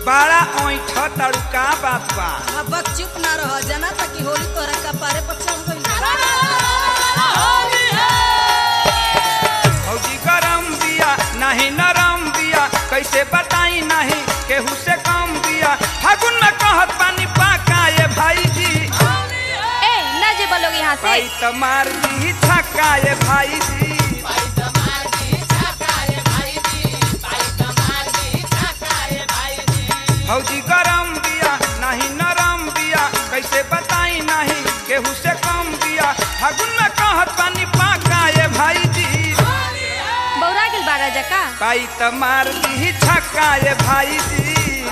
बड़ा ओठ तड़का बात बा अब चुप ना रह जना ताकि होली तोरा कपारे पर चढ़ गइल फौजी गरम बिया नहीं नरम बिया कैसे बताई नहीं केहू से कम बिया फागुन में कहत पानी पाका ये भाई जी ए ना जे बोलोगे यहाँ से भाई तो मार दी छक्का ये भाई जी फौजी गरम बिया नहीं नरम बिया कैसे बताई नहीं केहू से कम बिया फागुन में कहत पानी पाका ये भाई जी बौरा गेल बारा जका पाई त मार दी छक्का ये भाई जी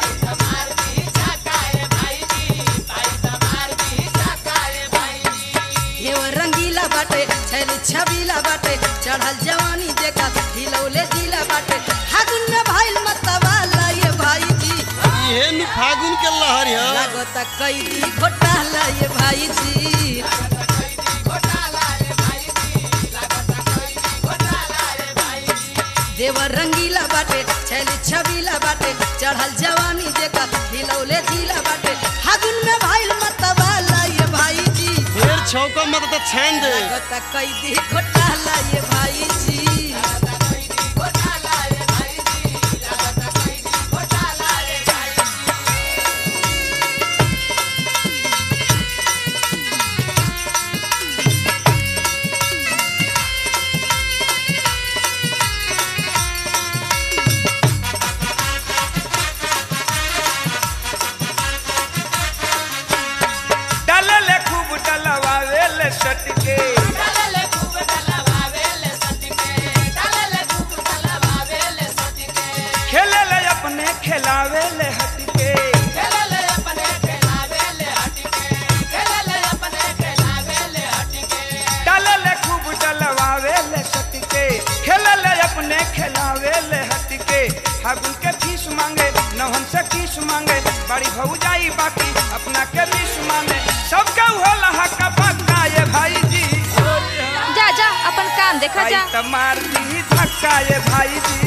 हेव रंगीला बाटे छैली छबीला बाटे चढ़ल जवानी देखा हिलौले जिला बाटे फागुन में भइल मतवाला ये भाई जी इहे नु फागुन के लहर है लागत कैदी घोटाला ये भाई जी देवर रंगीला बाटे छैली छबीला बाटे चढ़ल जवानी देखा हिलौले जिला बाटे फागुन में भइल मतवाला ये भाई जी ढेर छौका मत त छान दे लागत कैदी घोटाला ये भाई जी डलले खूब डलवावे सटके खेले ले अपने खिलावे ले हटके डलले खूब डलवावे ले सटके खेले ले अपने खिलावे ले हटके फागुन के फीस मांगे नहन से किस मांगे बड़ी भौजाई बाकी अपना के बीस मांगे सबका होला हक पक्का ये भाई जी जा जा अपन काम देखा भाई जा त मार दी धक्का ये भाई जी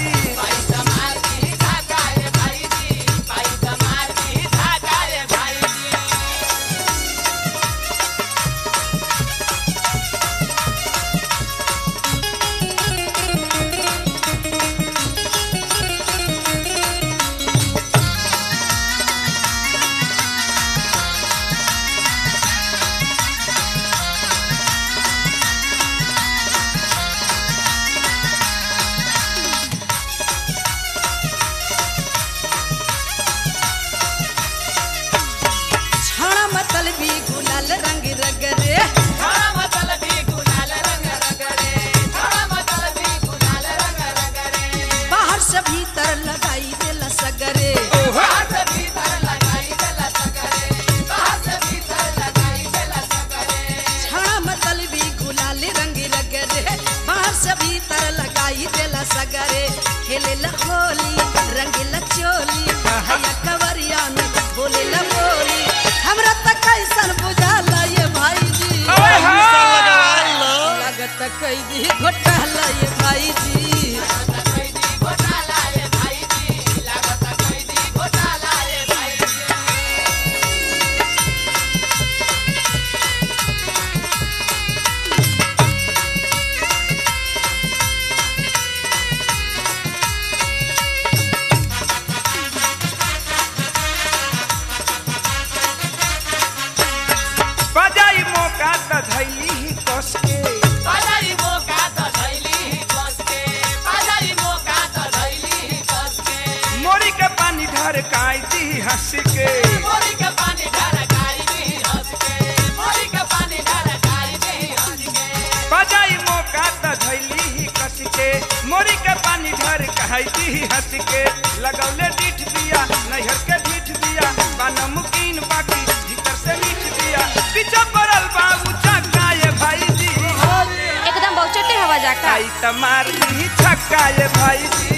छाड़ा मतल भी गुलाल रंग रगरे बाहर से भीतर लगाई देला सगरे छाड़ा मतल भी गुलाल रंग रगरे बाहर से भीतर लगाई देला सगरे खेले ला होली रंगीला चोली हैया कवरिया में बोले ला बोली हमरा तक कैसन बुझाला ये भाई जी ओए सा हाँ। लगवाई लो लागत कैदी घोटाला ये भाई जी बजाई मौका त धैली ही कस के मोरी के पानी ढर काई दी हंस के बजाई मौका त धैली ही कस के मोरी के पानी ढर काई दी हंस के लगौले डीठ दिया नैहर के डीठ दिया बा नमकीन बाकी भीतर से मीठ दिया पीछे पड़ल बाबू चक्का ये भाई जी एकदम बहुचटे हवा जाका आई त मार दी छक्का ये भाई जी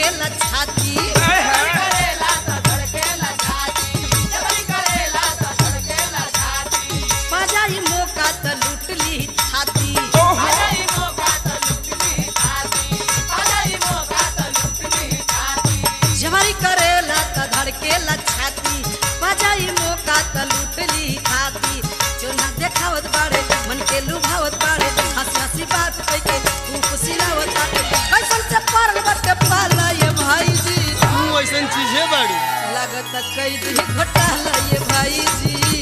धड़केला छाती आय हाय। पाजाई मौका त लूट ली छाती ओहो जवारी करेला त धड़केला छाती पाजाई मौका त लूट ली छाती जो ना देखावत बाड़े मन के लुभावत बाड़े हंसी हंसी बात कह के खूब सिलावत बाटे कैसन से पारल बाटे पाला ये भाई जी तू ऐसन चीजे बाड़ी लागत कई दी घोटाला ये भाई जी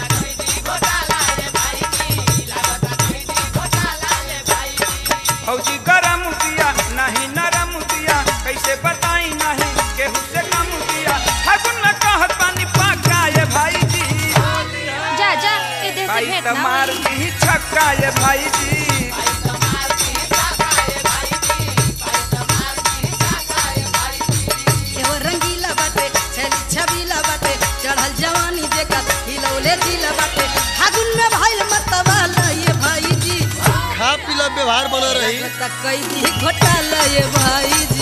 फौजी गरम दिया नहीं नरम दिया कैसे बताई नहीं केहू से कम दिया फागुन में कहत पानी पाका ये भाई जी जा जा ए देह से भाई भेंट तो ना मार होई। दी छक्का ये भाई जी एहो रंगीला बाटे छली छबीला बाटे चढ़ल जवानी जेकर हिलौले जिला बाटे फागुन में भइल मतवाला ये भाई जी खा पीला व्यवहार बना रही लागत कई दी घोटाला ये भाई